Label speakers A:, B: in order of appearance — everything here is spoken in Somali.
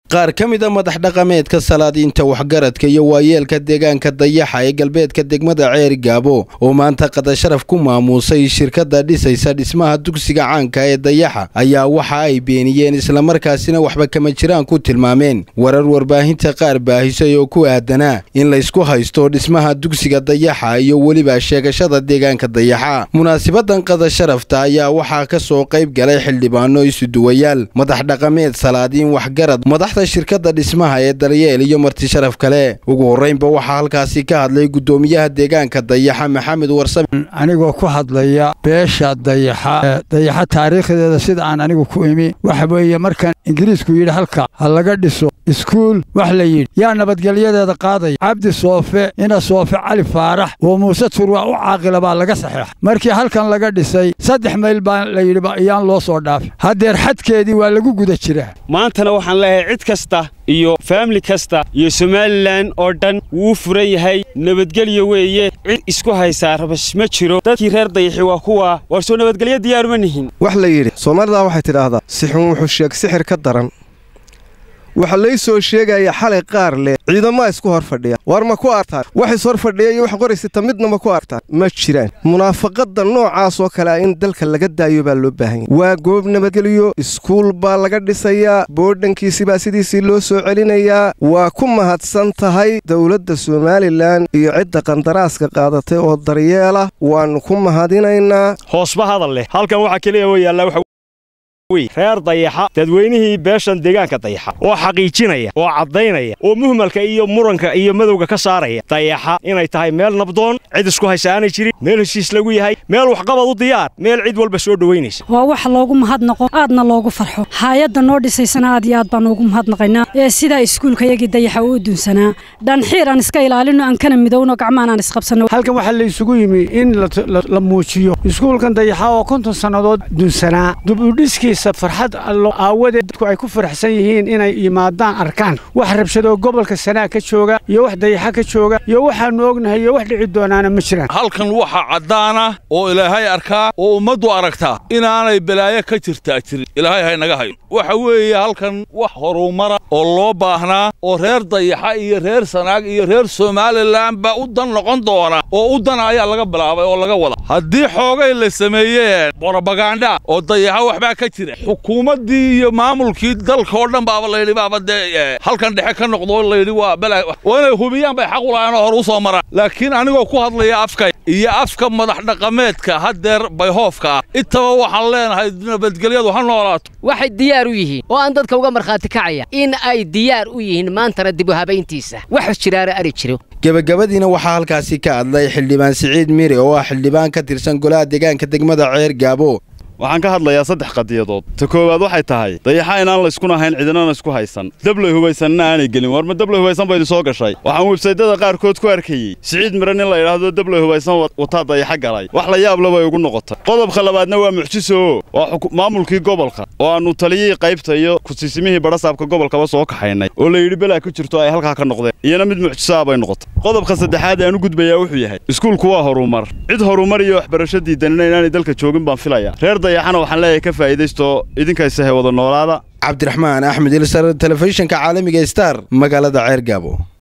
A: qaar ka mid a madax dhaqameedka salaadiinta waxgaradka iyo waayeelka deegaanka dayaxa ee galbeedka degmada ceeri gaabo oo maanta qadasharaf ku maamuusay shirkadda dhisaysa dhismaha dugsiga caanka ee dayaxa ayaa waxa ay beeniyeen islamarkaasina waxba kama jiraan ku tilmaameen warar warbaahinta qaar baahisay oo ku aadanaa in laysku haysto dhismaha dugsiga dayaxa iyo weliba sheegashada deegaanka dayaxa munaasibadan qadasharafta ayaa waxaa ka soo qayb galay xildhibaano isuduwayaal madax dhaqameed salaadiin waxgarad madaxda shirkadda dhismaha ee daryeel iyo marti sharaf kale ugu horreynba waxaa halkaasi ka hadlay guddoomiyaha deegaanka dayaxa maxamed warsame
B: anigoo ku hadlaya beesha dayaxa dayaxa taariikhdeeda sida aan anigu ku imi waxa weeye markan ingiriisku yidhi halka ha laga dhiso iskuul wax la yidhi yaa nabadgelyadeeda qaadaya cabdi soofe ina soofe cali faarax oo muuse turwa u caaqila baa laga saxeexa markii halkan laga dhisay saddex mayl baa la yidhi iyaan loo soo dhaafin haddeer xadkeedii waa lagu guda jiraa
C: maantana waxaan leeyahay cid kasta iyo faamili kasta iyo somalilan oo dhan wuu furan yahay nabadgelyo weeye cid isku haysaa rabash ma jiro dadkii reer dayaxi waa kuwa waar soo nabadgelyo diyaaruma nihin
D: wax la yidhi soomaalidaa waxay tidhaahdaa sixun wuxuu sheeg sixir ka daran waxaa lay soo sheegaya xalay qaar leh ciidamaa isku hor fadhiya war ma ku artaan wax is hor fadhiya iyo wax qoraysata midna ma ku artaan ma jiraan munaafaqadda noocaas oo kale ah in dalka laga daayo baa loo baahan yahy waa goob nabadgelyo iskuul baa laga dhisayaa boodhankiisi baa sidiisii loo soo celinayaa waa ku mahadsan tahay dowladda somalilan iyo cidda qandaraaska qaadatay oo daryeela waannu ku mahadinaynaa
C: hoosba hadal leh halkan waxaa keliya wa yaallaa reer dayaxa dadweynihii beeshan deegaanka dayaxa oo xaqiijinaya oo caddaynaya oo muhmalka iyo muranka iyo madowga ka saaraya dayaxa inay tahay meel nabdoon cid isku haysa aanay jirin meel heshiis lagu yahay meel waxqabad u diyaar meel cid walba soo dhowaynaysa
E: waa wax loogu mahadnaqo aadna loogu farxo haayadda noo dhisaysana aad iyo aad baan ugu mahadnaqaynaa ee sidaa iskuulkayagii dayaxa u dunsanaa dhanxiir aan iska ilaalino aan kana midowno gacmaan aan isqabsanno
B: halkan waxaa laysugu yimi in la muujiyo iskuulkan dayaxa oo konton sannadood dunsanaa dubudhiskiis farxad allo aawadeed dadku ay ku faraxsan yihiin inay yimaadaan arkaan wax rabshadoo gobolka sanaa ka jooga iyo wax dayaxa ka jooga iyo waxaannu ognahay iyo wax dhici doonaana ma jiraan
F: halkan waxa caddaana oo ilaahay arkaa oo ummaddu aragtaa inaanay balaayo ka jirtaa jirin ilaahay haynaga hayo waxa weeye halkan wax horumara oo loo baahnaa oo reer dayaxa iyo reer sanaag iyo reer somalilan baa u dan noqon doona oo u dana ayaa laga bilaabay oo laga wada haddii xoogay la sameeyeen borobaganda oo dayaxa waxbaa ka jira xukuumaddii iyo maamulkii dalka oo dhan baaba layidhi baaba dee halkan dhexe ka noqdo layidhi waa bala waa inay hubiyaan bay xaq u lahayn oo hor u soo maraan laakiin anigoo ku hadlaya afka iyo afka madax dhaqameedka haddeer bayhoofka ah intaba waxaan leenahay nabadgelyadu ha noolaato
G: waxay diyaar u yihiin oo aan dadka uga markhaati kacaya in ay diyaar u yihiin maantana dibu habayntiisa wax jiraara ari jiro
A: gebagabadiina waxaa halkaasi ka hadlay xildhibaan siciid mire oo ah xildhibaan ka tirsan golaha deegaanka degmada ceer gaabo
H: waxaan ka hadlayaa saddex qadiyadood ta koowaad waxay tahay dayaxa inaan layskuna hayn cidinana isku haysan dablay hubaysanna aanay gelin war ma dablay hubaysan baydi soo gashay waxaan websaydyada qaarkood ku arkayey siciid mire nin la yidhaahdo dablay hubaysan wataa dayaxa galay wax la yaab le bay ugu noqotay qodobka labaadna waa mucjiso waa maamulkii gobolka oo aannu taliyihii qaybta iyo kusiisimihii badhasaabka gobolkaba soo kaxaynay oo la yidhi belaa ku jirto ay halkaa ka noqdeen iyana mid mucjisoa bay noqotay qodobka saddexaad aan u gudbayaa wuxuu yahay iskuulku waa horumar cid horumar iyo waxbarasho diidanina inaanay dalka joogin baan filaya reer dayaxana waxaan leeyahay ka faa'iidaysto idinkaysahe wada noolaada
A: cabdiraxmaan axmed ilsar telefishinka caalamiga star magaalada ceer gaabo